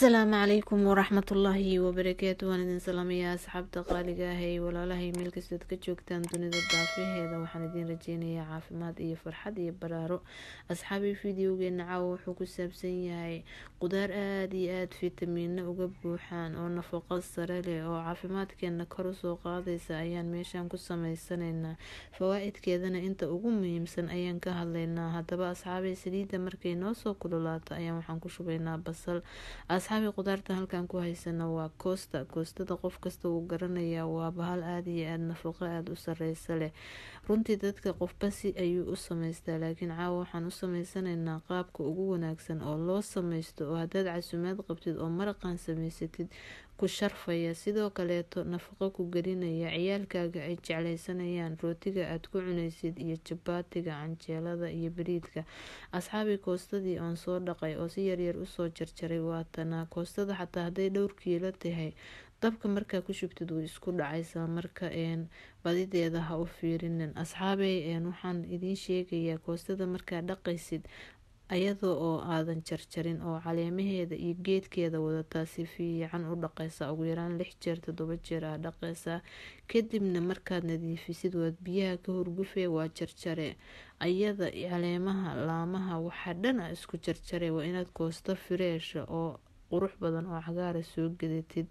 asalaamu calaykum waraxmatullaahi wabarakaatu waan idin salaamayaa asxaabta qaaliga ah ee walaalahay meel kastood ka joogtaan dunida daafaheeda waxaan idiin rajeynayaa caafimaad iyo farxad iyo baraaro asxaabii videogeena caawa wuxuu ku saabsan yahay qudaar aada iyo aada fitamiino uga buuxaan oo nafaqo sare leh oo caafimaadkeena kor usoo qaadaysa ayaan meeshaan ku sameysanaynaa fawaa-idkeedana inta ugu muhiimsan ayaan ka hadlaynaa haddaba asxaabay saliidda markay noo soo kululaato ayaan waxaan ku shubaynaa basal asxaabii qudaarta halkan ku haysana waa koosta koostada qof kasta uu garanayaa waa bahal aada iyo aada nafaqo aada u sareysa leh runtii dadka qofba si ayuu u sameystaa laakiin caawa waxaan u sameysanaynaa qaabka ugu wanaagsan oo loo sameysto oo haddaad casuumaad qabtid oo maraqan sameysatid ku sharfaya sidoo kaleeto nafaqo ku gelinaya ciyaalkaaga ay jecleysanayaan rootiga aada ku cunaysid iyo jabaatiga canjeelada iyo bariidka asxaabii koostadii oon soo dhaqay oo si yaryar usoo jarjaray waatanaa koostada xataa hadday dhowr kiilo tahay dabka markaa ku shubtid way isku dhacaysaa marka badideeda ha u fiirinin asxaabey waxaan idiin sheegayaa koostada markaa dhaqaysid ayadoo oo aadan jarjarin oo caleemaheeda iyo geedkeeda wadataa si fiican u dhaqaysaa ugu yaraan lix jeer toddoba jeer aa dhaqaysaa kadibna markaad nadiifisid waad biyaha ka horgufee waa jarjare ayada caleemaha laamaha waxaa dhan a isku jarjare waa inaad koosto fireesha oo qurux badan oo cagaara soo gadatid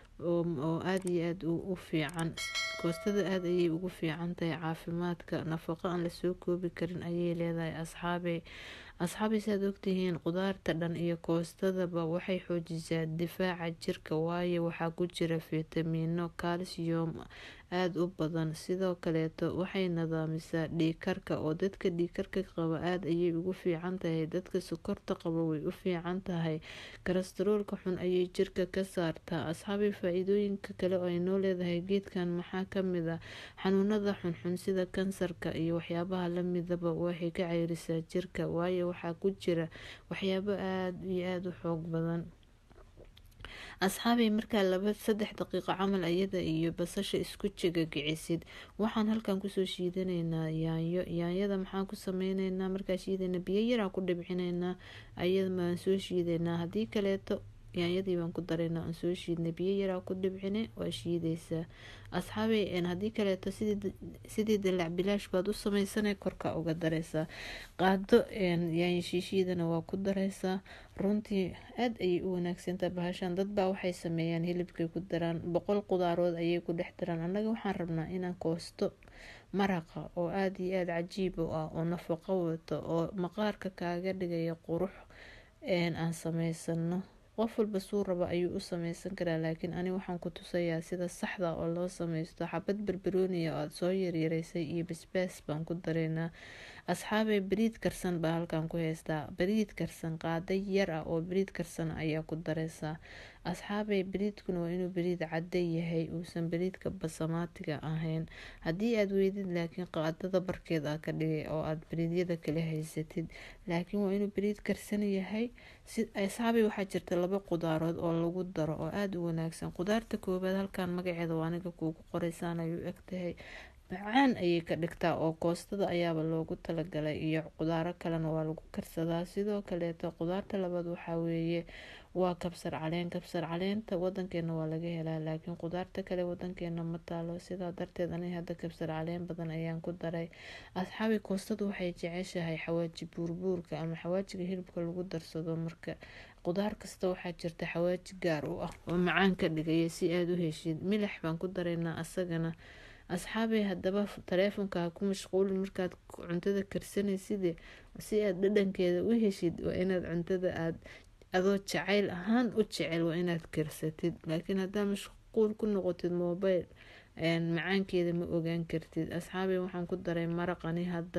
oo aada iyo aada u fiican koostada aada ayay ugu fiican tahay caafimaadka nafaqo aan lasoo koobi karin ayay leedahay asxaabey asxaabay saad ogtihiin qudaarta dhan iyo koostadaba waxay xoojisaa difaaca jirka waayo waxaa ku jira fitamiino calcium aada u badan sidoo kaleeto waxay nidaamisaa dhiikarka oo dadka dhiikarka qaba aada ayay ugu fiican tahay dadka sokorta qaba way u fiican tahay karastroolka xun ayay jirka ka saartaa asxaabay faa-iidooyinka kale oo ay noo leedahay geedkan maxaa kamid ah xanuunada xunxun sida kansarka iyo waxyaabaha lamidaba waxay ka ceyrisaa jirka waayo waxaa ku jira waxyaabo aada iyo aada u xoog badan asxaabay markaa laba saddex daqiiqo camal ayada iyo basasha isku jegagicisid waxaan halkan kusoo shiidanaynaa yaanyo yaanyada maxaan ku sameyneynaa markaa shiidana biyo yaraan ku dhibcineynaa ayada baan soo shiideynaa haddii kaleeto yaanyadii baan ku daraynaa aan soo shiidnay biyo yaraa ku dhibcine waa shiideysaa asxaabey haddii kaleeto sidii dalac bilaash baad u sameysana korka uga dareysaa qaado yaanyo shiishiidana waa ku dareysaa runtii aada ayay u wanaagsantaha bahashaan dadbaa waxay sameeyaan hilibkay ku daraan boqol qudaarood ayay ku dhex daraan annaga waxaan rabnaa inaan koosto maraqa oo aada iyo aada cajiib u ah oo nafaqo wato oo maqaarka kaaga dhigaya qurux aan sameysano qof walba suu raba ayuu u sameysan karaa laakiin ani waxaan ku tusayaa sida saxda oo loo sameysto xabad barbarooniya oo aada soo yaryareysay iyo basbaas baan ku dareynaa asxaabey bariid karsan baa halkan ku haystaa bariid karsan qaada yar ah oo bariid karsan ayaa ku dareysaa asxaabey bariidkuna waa inuu bariid cadda yahay uusan bariidka basamaatiga ahayn haddii aada weydid laakiin qaadada barkeed aa ka dhigay oo aada bariidyada kala haysatid laakiin waa inuu bariid karsan yahay asxaabey waxaa jirta laba qudaarood oo lagu daro oo aada u wanaagsan qudaarta koobaad halkan magaceeda waa aniga kuugu qoreysaan ayuu egtahay macaan ayay ka dhigtaa oo koostada ayaaba loogu talagalay iyo qudaaro kalena waa lagu karsadaa sidoo kaleeto qudaarta labaad waxaa weeye waa kabsar caleen kabsar caleenta wadankeena waa laga helaa laakiin qudaarta kale wadankeena ma taalo sidaa darteed ani hadda kabsar caleen badan ayaan ku daray asxaabi koostadu waxay jeceshahay xawaaji buurbuurka ama xawaajiga hilibka lagu darsado marka qudaar kasta waxaa jirta xawaaji gaar u ah oo macaan ka dhigaya si aada u heshid milax baan ku daraynaa asagana asxaabey haddaba taleefonka ha ku mashquulin markaad cuntada karsanaysid si aada dhadhankeeda u heshid waa inaad cuntada aada adoo jacayl ahaan u jecel waa inaad karsatid laakiin haddaa mashquul ku noqotid mobile macaankeeda ma ogaan kartid asxaabey waxaan ku daray maraqani hadda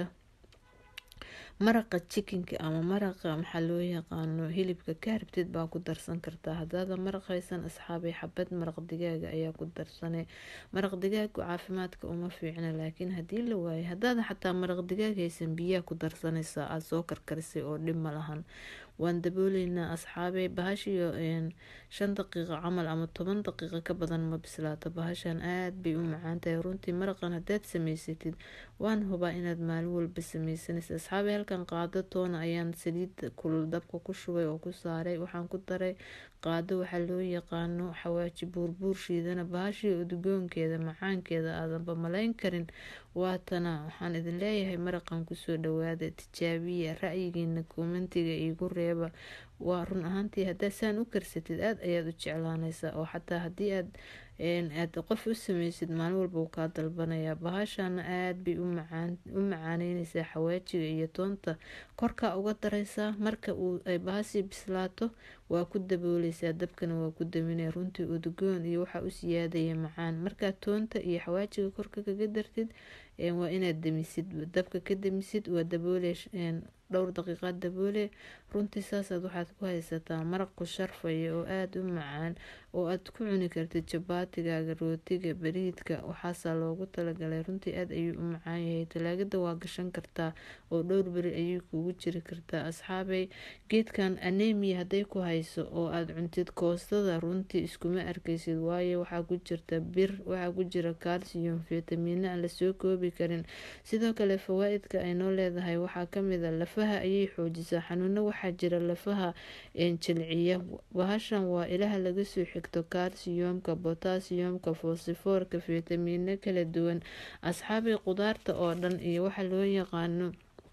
maraqa jikinka ama maraqa maxaa loo yaqaano hilibka ka rabtid baa ku darsan kartaa hadaada maraq haysan asxaabay xabad maraq digaaga ayaa ku darsane maraq digaagu caafimaadka uma fiicna laakiin haddii la waayo hadaada xataa maraq digaag haysan biyaa ku darsanaysaa aada soo karkarisay oo dhib ma lahan waan dabooleynaa asxaabey bahashiyo shan daqiiqo camal ama toban daqiiqo ka badan ma bislaato bahashan aada bay u macaan tahay runtii maraqan haddaad samaysatid waan hubaa inaad maalin walba sameysanaysa asxaabey halkan qaado toona ayaan saliid kulul dabka ku shubay oo ku saaray waxaan ku daray qaado waxaa loo yaqaano xawaaji buurbuur shiidana bahashii udgoonkeeda macaankeeda aadanba malayn karin waatana waxaan idin leeyahay maraqan kusoo dhawaada tijaabiya ra'yigiina koomentiga iigu reeba waa run ahaantii haddaad saan u karsatid aada ayaad u jeclaanaysaa oo xataa haddii aad aad qof u sameysid maalin walba uu kaa dalbanayaa bahashana aada bay u macaaneyneysaa xawaajiga iyo toonta korkaa uga dareysaa marka uu ay bahasii bislaato waa ku dabooleysaa dabkana waa ku daminaya runtii udgoon iyo waxaa u siyaadaya macaan markaa toonta iyo xawaajiga korka kaga dartid waa inaad damisid dabka ka damisid waa daboole dhowr daqiiqaad daboole runtii saasaad waxaad ku haysataa maraq ku sharfaya oo aada u macaan oo aad ku cuni kartid jabaatigaaga rootiga bariidka waxaasaa loogu talagalay runtii aada ayuu u macaan yahay talaagada waa gashan kartaa oo dhowr beri ayay kuugu jiri kartaa asxaabey geedkan anemia hadday ku hayso oo aada cuntid koostada runtii iskuma arkaysid waayo waxaa ku jirta bir waxaa ku jira calcium fitamiino aan lasoo koobi karin sidoo kale fawaa-idka ay noo leedahay waxaa kamid a lafaha ayay xoojisaa xanuuno waxaa jira lafaha jilciya bahashan waa ilaha laga soo xigto calciumka botasiyumka fosifoorka fitamiino kala duwan asxaabii qudaarta oo dhan iyo waxa loo yaqaano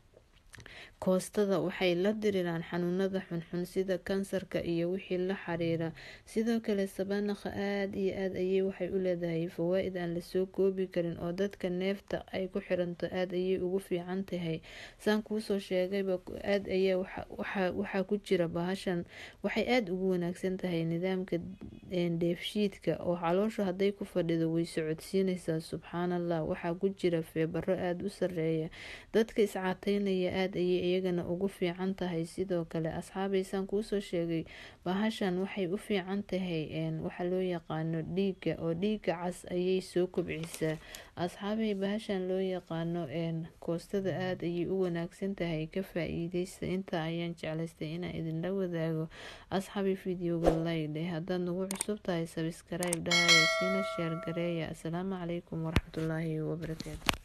koostada waxay la diriraan xanuunada xunxun sida kansarka iyo wixii la xiriira sidoo kale sabanakha aada iyo aada ayay waxay u leedahay fawaa-id aan lasoo koobi karin oo dadka neefta ay ku xiranto aada ayay ugu fiican tahay saan kuusoo sheegayba aada ayaa waxaa ku jira bahashan waxay aada ugu wanaagsan tahay nidaamka dheefshiidka oo caloosha hadday ku fadhido way socodsiineysaa subxaanallah waxaa ku jira feebaro aada u sareeya dadka iscaateynaya aada ayay iyagana ugu fiican tahay sidoo kale asxaabaysaan kuusoo sheegay bahashan waxay u fiican tahay waxaa loo yaqaano dhiiga oo dhiiga cas ayay soo kobcisaa asxaabay bahashan loo yaqaano koostada aada ayay u wanaagsan tahay ka faa-iideysta intaa ayaan jeclaystay inaan idinla wadaago asxaabi videoga laydhe haddaad nagu cusub tahay sabskrayb dhahaya siina sheer gareeya asalaamu calaykum waraxmatullaahi wabarakaatu